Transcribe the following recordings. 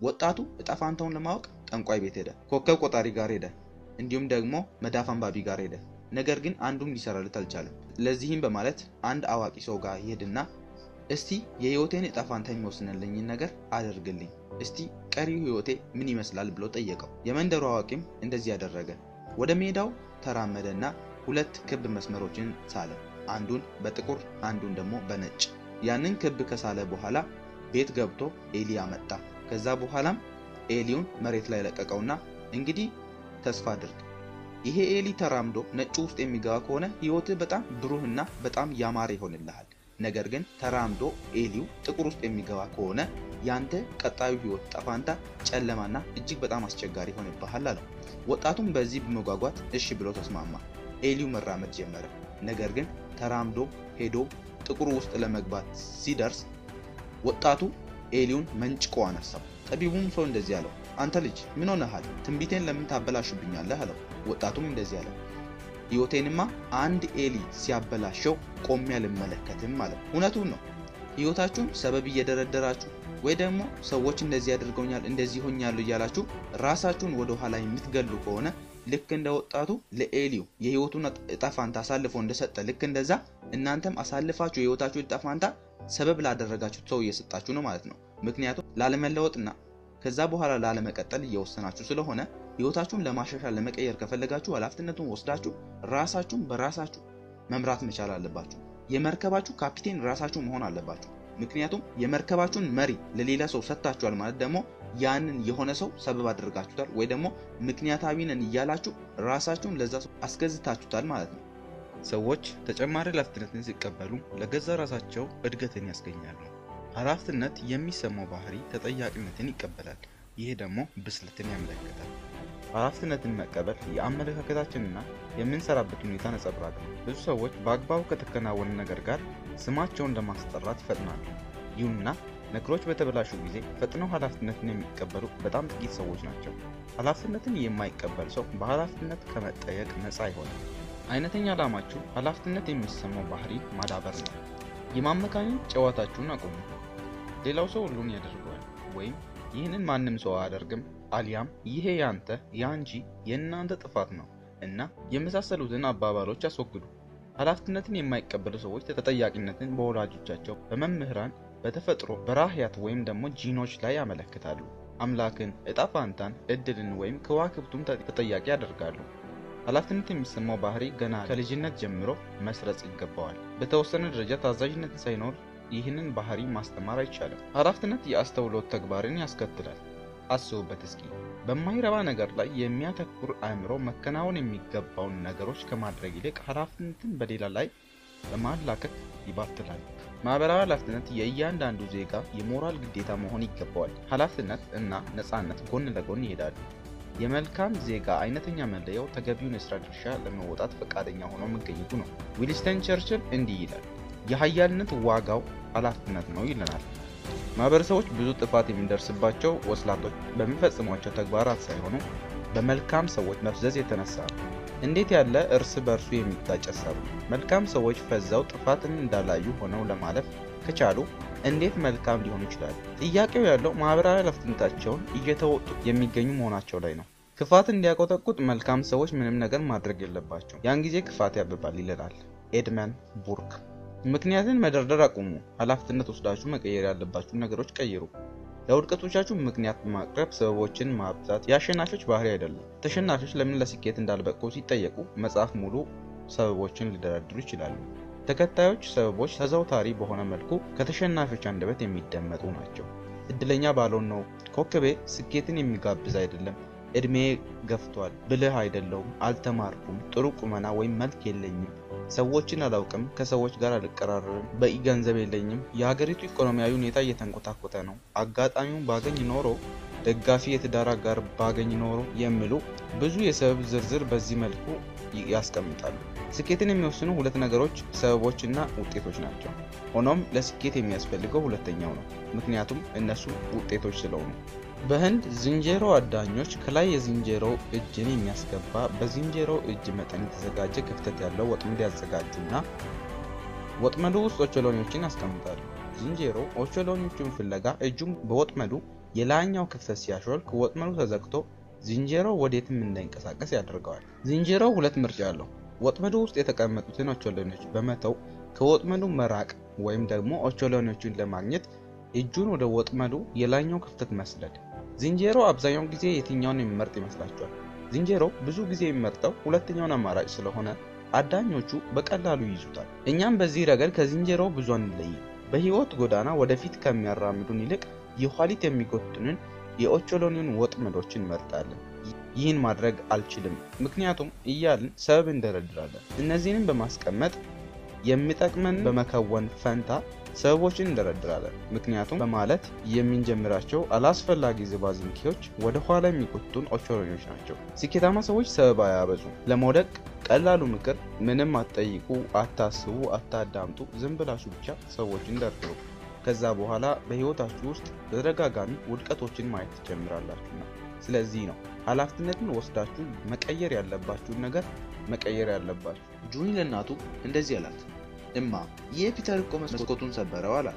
ወጣቱ እጣ ፋንታውን ለማወቅ ጠንቋይ ቤት ሄደ፣ ኮከብ ቆጣሪ ጋር ሄደ፣ እንዲሁም ደግሞ መዳፍ አንባቢ ጋር ሄደ። ነገር ግን አንዱም ሊሰራለት አልቻለም። ለዚህም በማለት አንድ አዋቂ ሰው ጋር ይሄድና እስቲ የህይወቴን እጣ ፋንታ የሚወስንልኝን ነገር አድርግልኝ፣ እስቲ ቀሪው ህይወቴ ምን ይመስላል ብሎ ጠየቀው። የመንደሩ አዋቂም እንደዚህ ያደረገ። ወደ ሜዳው ተራመደና ሁለት ክብ መስመሮችን ሳለ፣ አንዱን በጥቁር አንዱን ደግሞ በነጭ። ያንን ክብ ከሳለ በኋላ ቤት ገብቶ ኤሊ አመጣ። ከዛ በኋላም ኤሊውን መሬት ላይ ለቀቀውና እንግዲህ ተስፋ አድርግ ይሄ ኤሊ ተራምዶ ነጩ ውስጥ የሚገባ ከሆነ ህይወትህ በጣም ብሩህና በጣም ያማረ ይሆንልሃል። ነገር ግን ተራምዶ ኤሊው ጥቁር ውስጥ የሚገባ ከሆነ ያንተ ቀጣዩ ህይወት ጠፋንታ ጨለማና እጅግ በጣም አስቸጋሪ ይሆንብሃል አለው። ወጣቱም በዚህ በመጓጓት እሺ ብሎ ተስማማ። ኤሊው መራመድ ጀመረ። ነገር ግን ተራምዶ ሄዶ ጥቁሩ ውስጥ ለመግባት ሲደርስ ወጣቱ ኤሊውን መንጭቆ አነሳው። ጠቢቡም ሰው እንደዚህ አለው፣ አንተ ልጅ ምን ሆነሃል? ትንቢቴን ለምን ታበላሽብኛለህ? አለው። ወጣቱም እንደዚህ አለው፣ ህይወቴንማ አንድ ኤሊ ሲያበላሸው ቆሜ አልመለከትም አለው። እውነቱን ነው። ህይወታችሁን ሰበብ እየደረደራችሁ ወይ ደግሞ ሰዎች እንደዚህ አድርገውኛል እንደዚህ ሆኛለሁ እያላችሁ ራሳችሁን ወደ ኋላ የምትገሉ ከሆነ ልክ እንደ ወጣቱ ለኤሊው የህይወቱን እጣ ፋንታ አሳልፎ እንደሰጠ ልክ እንደዛ እናንተም አሳልፋችሁ የህይወታችሁ እጣ ፋንታ ሰበብ ላደረጋችሁት ሰው እየሰጣችሁ ነው ማለት ነው። ምክንያቱም ላለመለወጥና ከዛ በኋላ ላለመቀጠል እየወሰናችሁ ስለሆነ ህይወታችሁን ለማሻሻል ለመቀየር ከፈለጋችሁ ኃላፊነቱን ወስዳችሁ ራሳችሁን በራሳችሁ መምራት መቻል አለባችሁ። የመርከባችሁ ካፒቴን ራሳችሁ መሆን አለባችሁ። ምክንያቱም የመርከባችሁን መሪ ለሌላ ሰው ሰጥታችኋል ማለት ደግሞ ያንን የሆነ ሰው ሰበብ አድርጋችሁታል ወይ ደግሞ ምክንያታዊ ነን እያላችሁ ራሳችሁን ለዛ ሰው አስገዝታችሁታል ማለት ነው። ሰዎች ተጨማሪ ኃላፊነትን ሲቀበሉ ለገዛ ራሳቸው እድገትን ያስገኛሉ። ኃላፊነት የሚሰማው ባህሪ ተጠያቂነትን ይቀበላል። ይህ ደግሞ ብስለትን ያመለክታል። ኃላፊነትን መቀበል የአመለካከታችንና የምንሰራበት ሁኔታ ነጸብራቅ ነው። ብዙ ሰዎች በአግባቡ ከተከናወነ ነገር ጋር ስማቸውን ለማስጠራት ይፈጥናሉ። ይሁንና ነገሮች በተበላሹ ጊዜ ፈጥነው ኃላፊነትን የሚቀበሉ በጣም ጥቂት ሰዎች ናቸው። ኃላፊነትን የማይቀበል ሰው በኃላፊነት ከመጠየቅ ነፃ አይሆንም። አይነተኛ ዓላማችሁ ኃላፊነት የሚሰማው ባህሪ ማዳበር ነው። የማመካኘት ጨዋታችሁን አቁሙ። ሌላው ሰው ሁሉን ያደርገዋል ወይም ይህንን ማንም ሰው አያደርግም አሊያም ይሄ ያንተ ያንቺ የእናንተ ጥፋት ነው እና የመሳሰሉትን አባባሎች አስወግዱ። ኃላፊነትን የማይቀበሉ ሰዎች ተጠያቂነትን በወላጆቻቸው፣ በመምህራን፣ በተፈጥሮ በራህያት ወይም ደግሞ ጂኖች ላይ ያመለክታሉ። አምላክን፣ እጣ ፋንታን፣ እድልን ወይም ከዋክብቱን ተጠያቂ ያደርጋሉ። ኃላፊነት የሚሰማው ባህሪ ገና ከልጅነት ጀምሮ መስረጽ ይገባዋል። በተወሰነ ደረጃ ታዛዥነት ሳይኖር ይህንን ባህሪ ማስተማር አይቻልም። ኃላፊነት የአስተውሎት ተግባርን ያስከትላል። አስቡበት እስኪ። በማይረባ ነገር ላይ የሚያተኩር አእምሮ መከናወን የሚገባውን ነገሮች ከማድረግ ይልቅ ኃላፊነትን በሌላ ላይ በማላከክ ይባትላል። ማህበራዊ ኃላፊነት የእያንዳንዱ ዜጋ የሞራል ግዴታ መሆን ይገባዋል። ኃላፊነት እና ነፃነት ጎን ለጎን ይሄዳሉ። የመልካም ዜጋ አይነተኛ መለያው ተገቢውን የስራ ድርሻ ለመወጣት ፈቃደኛ ሆኖ መገኘቱ ነው። ዊንስተን ቸርችል እንዲህ ይላል፣ የሀያልነት ዋጋው ኃላፊነት ነው ይለናል። ማህበረሰቦች ብዙ ጥፋት የሚደርስባቸው ወስላቶች በሚፈጽሟቸው ተግባራት ሳይሆኑ በመልካም ሰዎች መፍዘዝ የተነሳ ነው። እንዴት ያለ እርስ በእርሱ የሚጋጭ ሀሳብ ነው! መልካም ሰዎች ፈዘው ጥፋትን እንዳላዩ ሆነው ለማለፍ ከቻሉ እንዴት መልካም ሊሆኑ ይችላሉ? ጥያቄው ያለው ማህበራዊ ኃላፊነታቸውን እየተወጡ የሚገኙ መሆናቸው ላይ ነው። ክፋት እንዲያቆጠቁጥ መልካም ሰዎች ምንም ነገር ማድረግ የለባቸው። ያን ጊዜ ክፋት ያብባል ይለናል ኤድመን ቡርክ። ምክንያትን መደርደር አቁሙ። ኃላፊነት ወስዳችሁ መቀየር ያለባችሁ ነገሮች ቀይሩ። ለውድቀቶቻችሁ ምክንያት በማቅረብ ሰበቦችን ማብዛት የአሸናፊዎች ባህሪ አይደለም። ተሸናፊዎች ለምን ለስኬት እንዳልበቁ ሲጠየቁ መጽሐፍ ሙሉ ሰበቦችን ሊደረድሩ ይችላሉ። ተከታዮች ሰበቦች ተዘውታሪ በሆነ መልኩ ከተሸናፊዎች አንደበት የሚደመጡ ናቸው። እድለኛ ባልሆን ነው፣ ኮከቤ ስኬትን የሚጋብዝ አይደለም፣ እድሜ ገፍቷል፣ ብልህ አይደለውም፣ አልተማርኩም፣ ጥሩ ቁመና ወይም መልክ የለኝም፣ ሰዎችን አላውቅም፣ ከሰዎች ጋር አልቀራረብም፣ በቂ ገንዘብ የለኝም፣ የሀገሪቱ ኢኮኖሚያዊ ሁኔታ እየተንኮታኮተ ነው፣ አጋጣሚውን ባገኝ ኖሮ ደጋፊ የትዳር አጋር ባገኝ ኖሮ የሚሉ ብዙ የሰበብ ዝርዝር በዚህ መልኩ ያስቀምጣሉ። ስኬትን የሚወስኑ ሁለት ነገሮች ሰበቦችና ውጤቶች ናቸው። ሆኖም ለስኬት የሚያስፈልገው ሁለተኛው ነው፣ ምክንያቱም እነሱ ውጤቶች ስለሆኑ። በህንድ ዝንጀሮ አዳኞች ከላይ የዝንጀሮ እጅን የሚያስገባ በዝንጀሮ እጅ መጠን የተዘጋጀ ክፍተት ያለው ወጥመድ ያዘጋጁና ወጥመዱ ውስጥ ኦቾሎኒዎችን ያስቀምጣሉ። ዝንጀሮ ኦቾሎኒዎቹን ፍለጋ እጁን በወጥመዱ የላይኛው ክፍተት ሲያሾልክ ወጥመዱ ተዘግቶ ዝንጀሮው ወዴትም እንዳይንቀሳቀስ ያደርገዋል። ዝንጀሮው ሁለት ምርጫ አለው። ወጥመዱ ውስጥ የተቀመጡትን ኦቾሎኒዎች በመተው ከወጥመዱ መራቅ ወይም ደግሞ ኦቾሎኒዎቹን ለማግኘት እጁን ወደ ወጥመዱ የላይኛው ክፍተት መስደድ። ዝንጀሮ አብዛኛውን ጊዜ የትኛውን የሚመርጥ ይመስላችኋል? ዝንጀሮ ብዙ ጊዜ የሚመርጠው ሁለተኛውን አማራጭ ስለሆነ አዳኞቹ በቀላሉ ይይዙታል። እኛም በዚህ ረገድ ከዝንጀሮ ብዙ አንለይም። በህይወት ጎዳና ወደፊት ከሚያራምዱን ይልቅ የኋሊት የሚጎትኑን የኦቾሎኒውን ወጥመዶችን እንመርጣለን። ይህን ማድረግ አልችልም ምክንያቱም እያልን ሰበብ እንደረድራለን። እነዚህንም በማስቀመጥ የሚጠቅመን በመከወን ፈንታ ሰበቦችን እንደረድራለን። ምክንያቱም በማለት የምንጀምራቸው አላስፈላጊ ዝባዝንኬዎች ወደ ኋላ የሚጎቱን ኦቾሎኒዎች ናቸው። ስኬታማ ሰዎች ሰበብ አያበዙም። ለመውደቅ ቀላሉ ምክር ምንም አትጠይቁ፣ አታስቡ፣ አታዳምጡ፣ ዝም ብላችሁ ብቻ ሰዎችን ደርድሩ። ከዛ በኋላ በህይወታችሁ ውስጥ በተደጋጋሚ ውድቀቶችን ማየት ትጀምራላችሁና። ስለዚህ ነው ኃላፊነትን ወስዳችሁ መቀየር ያለባችሁን ነገር መቀየር ያለባችሁ። ጁኒ ለእናቱ እንደዚህ አላት፣ እማ ይህ ፒተር እኮ መስኮቱን ሰበረው አላት።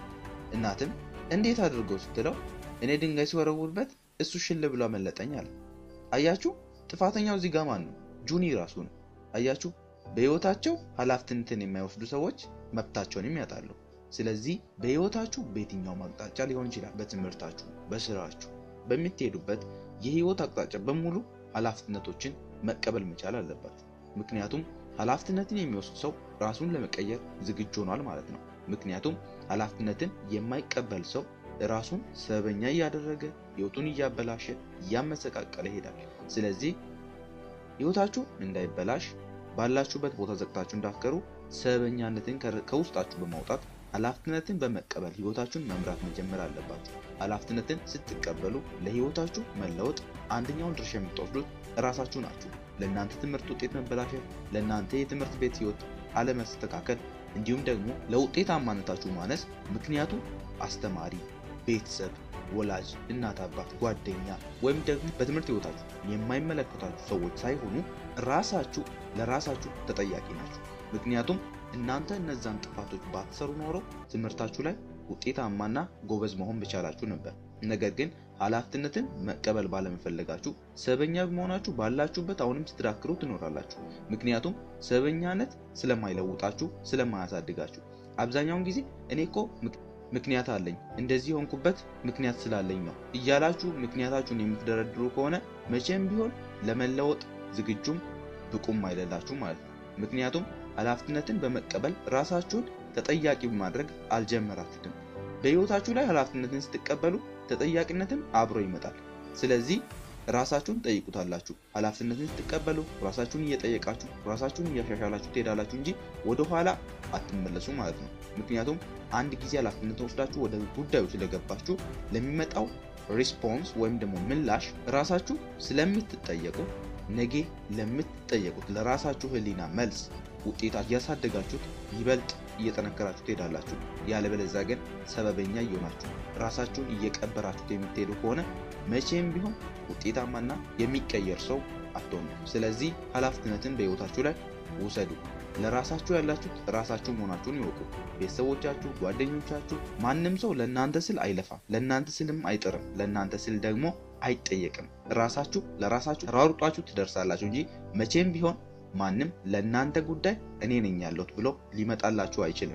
እናትም እንዴት አድርጎ ስትለው እኔ ድንጋይ ሲወረውርበት እሱ ሽል ብሎ አመለጠኝ አለ። አያችሁ፣ ጥፋተኛው እዚህ ጋር ማን ነው? ጁኒ ራሱ ነው። አያችሁ፣ በህይወታቸው ኃላፊነትን የማይወስዱ ሰዎች መብታቸውንም ያጣሉ። ስለዚህ በህይወታችሁ በየትኛውም አቅጣጫ ሊሆን ይችላል፣ በትምህርታችሁ፣ በስራችሁ፣ በምትሄዱበት የህይወት አቅጣጫ በሙሉ ኃላፊነቶችን መቀበል መቻል አለባችሁ። ምክንያቱም ኃላፊነትን የሚወስድ ሰው ራሱን ለመቀየር ዝግጁ ሆኗል ማለት ነው። ምክንያቱም ኃላፊነትን የማይቀበል ሰው ራሱን ሰበኛ እያደረገ ህይወቱን እያበላሸ እያመሰቃቀለ ይሄዳል። ስለዚህ ህይወታችሁ እንዳይበላሽ ባላችሁበት ቦታ ዘግታችሁ እንዳትቀሩ ሰበኛነትን ከውስጣችሁ በማውጣት ኃላፊነትን በመቀበል ህይወታችሁን መምራት መጀመር አለባችሁ። ኃላፊነትን ስትቀበሉ ለህይወታችሁ መለወጥ አንደኛውን ድርሻ የምትወስዱት እራሳችሁ ናችሁ። ለእናንተ ትምህርት ውጤት መበላሸት፣ ለእናንተ የትምህርት ቤት ህይወት አለመስተካከል፣ እንዲሁም ደግሞ ለውጤታማነታችሁ ማነስ ምክንያቱ አስተማሪ፣ ቤተሰብ፣ ወላጅ፣ እናት፣ አባት፣ ጓደኛ ወይም ደግሞ በትምህርት ህይወታችሁ የማይመለከታችሁ ሰዎች ሳይሆኑ ራሳችሁ ለራሳችሁ ተጠያቂ ናችሁ። ምክንያቱም እናንተ እነዛን ጥፋቶች ባትሰሩ ኖሮ ትምህርታችሁ ላይ ውጤታማና ጎበዝ መሆን በቻላችሁ ነበር። ነገር ግን ኃላፊነትን መቀበል ባለመፈለጋችሁ ሰበኛ በመሆናችሁ ባላችሁበት አሁንም ስትዳክሩ ትኖራላችሁ። ምክንያቱም ሰበኛነት ስለማይለውጣችሁ፣ ስለማያሳድጋችሁ አብዛኛውን ጊዜ እኔ እኮ ምክንያት አለኝ እንደዚህ የሆንኩበት ምክንያት ስላለኝ ነው እያላችሁ ምክንያታችሁን የምትደረድሩ ከሆነ መቼም ቢሆን ለመለወጥ ዝግጁም ብቁም አይደላችሁ ማለት ነው። ምክንያቱም ኃላፊነትን በመቀበል ራሳችሁን ተጠያቂ በማድረግ አልጀመራችሁትም። በህይወታችሁ ላይ ኃላፊነትን ስትቀበሉ ተጠያቂነትም አብሮ ይመጣል። ስለዚህ ራሳችሁን ጠይቁታላችሁ። ኃላፊነትን ስትቀበሉ ራሳችሁን እየጠየቃችሁ ራሳችሁን እያሻሻላችሁ ትሄዳላችሁ እንጂ ወደኋላ አትመለሱ ማለት ነው። ምክንያቱም አንድ ጊዜ ኃላፊነትን ወስዳችሁ ወደ ጉዳዩ ስለገባችሁ ለሚመጣው ሪስፖንስ ወይም ደግሞ ምላሽ ራሳችሁ ስለምትጠየቁ ነገ ለምትጠየቁት ለራሳችሁ ህሊና መልስ ውጤታ እያሳደጋችሁት ይበልጥ እየጠነከራችሁ ትሄዳላችሁ። ያለበለዚያ ግን ሰበበኛ እየሆናችሁ ራሳችሁን እየቀበራችሁት የምትሄዱ ከሆነ መቼም ቢሆን ውጤታማና የሚቀየር ሰው አትሆኑ። ስለዚህ ኃላፊነትን በህይወታችሁ ላይ ውሰዱ። ለራሳችሁ ያላችሁት ራሳችሁ መሆናችሁን ይወቁ። ቤተሰቦቻችሁ፣ ጓደኞቻችሁ፣ ማንም ሰው ለእናንተ ስል አይለፋም፣ ለእናንተ ስልም አይጥርም፣ ለእናንተ ስል ደግሞ አይጠየቅም። ራሳችሁ ለራሳችሁ ተሯሩጣችሁ ትደርሳላችሁ እንጂ መቼም ቢሆን ማንም ለእናንተ ጉዳይ እኔ ነኝ ያለሁት ብሎ ሊመጣላችሁ አይችልም።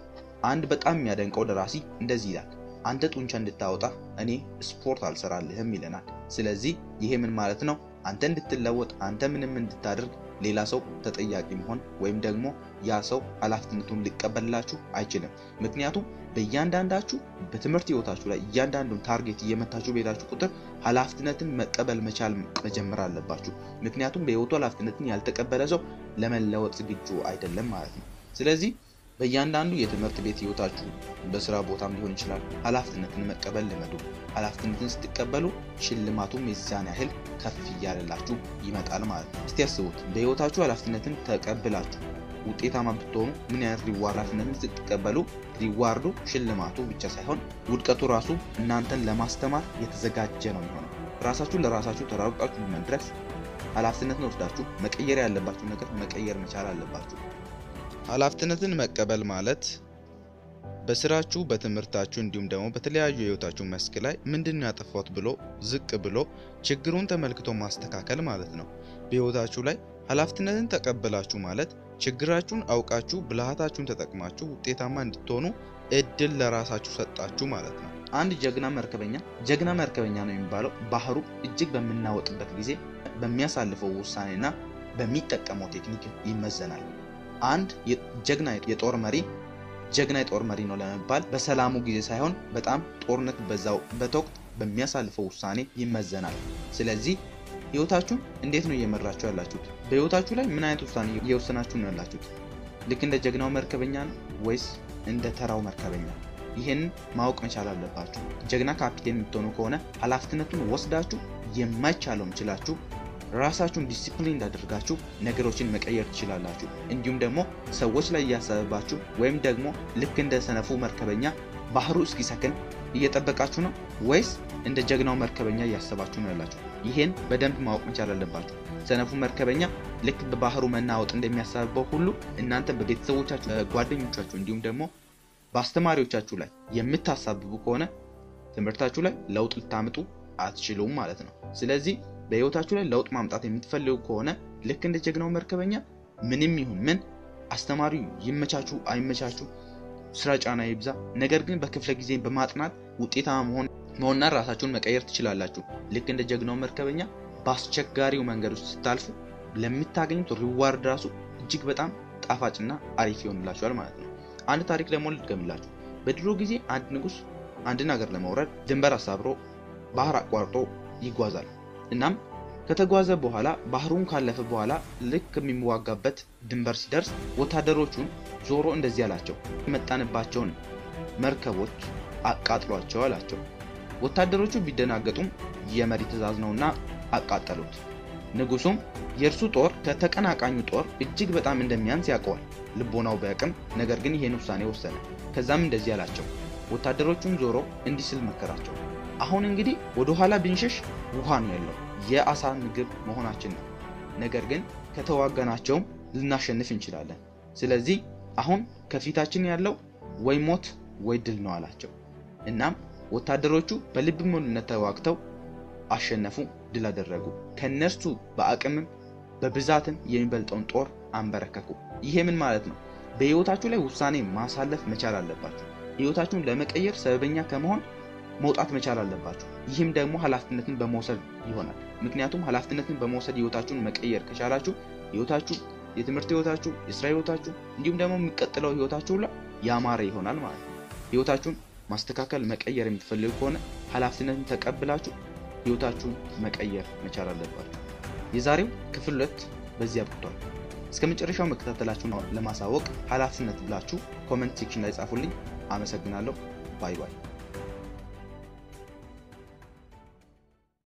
አንድ በጣም የሚያደንቀው ደራሲ እንደዚህ ይላል፣ አንተ ጡንቻ እንድታወጣ እኔ ስፖርት አልሰራልህም ይለናል። ስለዚህ ይሄ ምን ማለት ነው? አንተ እንድትለወጥ አንተ ምንም እንድታደርግ ሌላ ሰው ተጠያቂ መሆን ወይም ደግሞ ያ ሰው ኃላፊነቱን ሊቀበልላችሁ አይችልም። ምክንያቱም በእያንዳንዳችሁ በትምህርት ህይወታችሁ ላይ እያንዳንዱን ታርጌት እየመታችሁ በሄዳችሁ ቁጥር ኃላፊነትን መቀበል መቻል መጀመር አለባችሁ። ምክንያቱም በህይወቱ ኃላፊነትን ያልተቀበለ ሰው ለመለወጥ ዝግጁ አይደለም ማለት ነው። ስለዚህ በእያንዳንዱ የትምህርት ቤት ህይወታችሁ በስራ ቦታም ሊሆን ይችላል ኃላፊነትን መቀበል ልመዱ። ኃላፊነትን ስትቀበሉ ሽልማቱም የዛን ያህል ከፍ እያለላችሁ ይመጣል ማለት ነው። እስቲ ያስቡት በህይወታችሁ ኃላፊነትን ተቀብላችሁ ውጤታማ ብትሆኑ ምን አይነት ሪዋርድ ኃላፊነትን ስትቀበሉ ሪዋርዱ ሽልማቱ ብቻ ሳይሆን ውድቀቱ ራሱ እናንተን ለማስተማር የተዘጋጀ ነው የሚሆነው። ራሳችሁን ለራሳችሁ ተራሩጣችሁ መድረስ ኃላፊነትን ወስዳችሁ መቀየር ያለባችሁ ነገር መቀየር መቻል አለባችሁ። ኃላፊነትን መቀበል ማለት በስራችሁ፣ በትምህርታችሁ እንዲሁም ደግሞ በተለያዩ የህይወታችሁ መስክ ላይ ምንድን ነው ያጠፋሁት ብሎ ዝቅ ብሎ ችግሩን ተመልክቶ ማስተካከል ማለት ነው። በህይወታችሁ ላይ ኃላፊነትን ተቀበላችሁ ማለት ችግራችሁን አውቃችሁ ብልሃታችሁን ተጠቅማችሁ ውጤታማ እንድትሆኑ እድል ለራሳችሁ ሰጣችሁ ማለት ነው። አንድ ጀግና መርከበኛ ጀግና መርከበኛ ነው የሚባለው ባህሩ እጅግ በምናወጥበት ጊዜ በሚያሳልፈው ውሳኔና በሚጠቀመው ቴክኒክ ይመዘናል። አንድ ጀግና የጦር መሪ ጀግና የጦር መሪ ነው ለመባል በሰላሙ ጊዜ ሳይሆን በጣም ጦርነት በዛበት ወቅት በሚያሳልፈው ውሳኔ ይመዘናል። ስለዚህ ህይወታችሁን እንዴት ነው እየመራችሁ ያላችሁት? በህይወታችሁ ላይ ምን አይነት ውሳኔ እየወሰናችሁ ነው ያላችሁት? ልክ እንደ ጀግናው መርከበኛ ነው ወይስ እንደ ተራው መርከበኛ? ይህን ማወቅ መቻል አለባችሁ። ጀግና ካፒቴን የምትሆኑ ከሆነ ኃላፊነቱን ወስዳችሁ የማይቻለውም ችላችሁ ራሳችሁን ዲሲፕሊን እንዳደርጋችሁ ነገሮችን መቀየር ትችላላችሁ። እንዲሁም ደግሞ ሰዎች ላይ እያሰበባችሁ ወይም ደግሞ ልክ እንደ ሰነፉ መርከበኛ ባህሩ እስኪሰክን እየጠበቃችሁ ነው ወይስ እንደ ጀግናው መርከበኛ እያሰባችሁ ነው ያላችሁ? ይሄን በደንብ ማወቅ መቻል አለባችሁ። ሰነፉ መርከበኛ ልክ በባህሩ መናወጥ እንደሚያሳብበው ሁሉ እናንተ በቤተሰቦቻችሁ፣ ጓደኞቻችሁ እንዲሁም ደግሞ በአስተማሪዎቻችሁ ላይ የምታሳብቡ ከሆነ ትምህርታችሁ ላይ ለውጥ ልታምጡ አትችሉም ማለት ነው። ስለዚህ በህይወታችሁ ላይ ለውጥ ማምጣት የምትፈልጉ ከሆነ ልክ እንደ ጀግናው መርከበኛ ምንም ይሁን ምን አስተማሪው ይመቻችሁ አይመቻችሁ፣ ስራ ጫና ይብዛ፣ ነገር ግን በክፍለ ጊዜ በማጥናት ውጤታማ መሆን መሆንና ራሳችሁን መቀየር ትችላላችሁ። ልክ እንደ ጀግናው መርከበኛ በአስቸጋሪው መንገድ ውስጥ ስታልፉ ለምታገኙት ሪዋርድ ራሱ እጅግ በጣም ጣፋጭና አሪፍ ይሆንላችኋል ማለት ነው። አንድ ታሪክ ደግሞ ልድገምላችሁ። በድሮ ጊዜ አንድ ንጉሥ አንድን ሀገር ለመውረድ ድንበር አሳብሮ ባህር አቋርጦ ይጓዛል። እናም ከተጓዘ በኋላ ባህሩን ካለፈ በኋላ ልክ የሚዋጋበት ድንበር ሲደርስ ወታደሮቹን ዞሮ እንደዚህ አላቸው፣ የመጣንባቸውን መርከቦች አቃጥሏቸው አላቸው። ወታደሮቹ ቢደናገጡም የመሪ ትዕዛዝ ነውና አቃጠሉት። ንጉሱም የእርሱ ጦር ከተቀናቃኙ ጦር እጅግ በጣም እንደሚያንስ ያውቀዋል። ልቦናው በቅም ነገር ግን ይሄን ውሳኔ ወሰነ። ከዛም እንደዚህ አላቸው፣ ወታደሮቹን ዞሮ እንዲህ ስል መከራቸው አሁን እንግዲህ ወደ ኋላ ብንሸሽ ውሃ ነው ያለው፣ የአሳ ምግብ መሆናችን ነው። ነገር ግን ከተዋጋናቸውም ልናሸንፍ እንችላለን። ስለዚህ አሁን ከፊታችን ያለው ወይ ሞት ወይ ድል ነው አላቸው። እናም ወታደሮቹ በልብ ሙሉነት ተዋግተው አሸነፉ፣ ድል አደረጉ። ከነርሱ በአቅምም በብዛትም የሚበልጠውን ጦር አንበረከኩ። ይሄ ምን ማለት ነው? በህይወታችሁ ላይ ውሳኔ ማሳለፍ መቻል አለባችሁ። ህይወታችሁን ለመቀየር ሰበበኛ ከመሆን መውጣት መቻል አለባችሁ። ይህም ደግሞ ኃላፊነትን በመውሰድ ይሆናል። ምክንያቱም ኃላፊነትን በመውሰድ ህይወታችሁን መቀየር ከቻላችሁ ህይወታችሁ፣ የትምህርት ህይወታችሁ፣ የስራ ህይወታችሁ እንዲሁም ደግሞ የሚቀጥለው ህይወታችሁ ላይ ያማረ ይሆናል ማለት ነው። ህይወታችሁን ማስተካከል መቀየር የምትፈልጉ ከሆነ ኃላፊነትን ተቀብላችሁ ህይወታችሁን መቀየር መቻል አለባችሁ። የዛሬው ክፍል ሁለት በዚህ አብቅቷል። እስከ መጨረሻው መከታተላችሁን ለማሳወቅ ኃላፊነት ብላችሁ ኮመንት ሴክሽን ላይ ጻፉልኝ። አመሰግናለሁ። ባይ ባይ።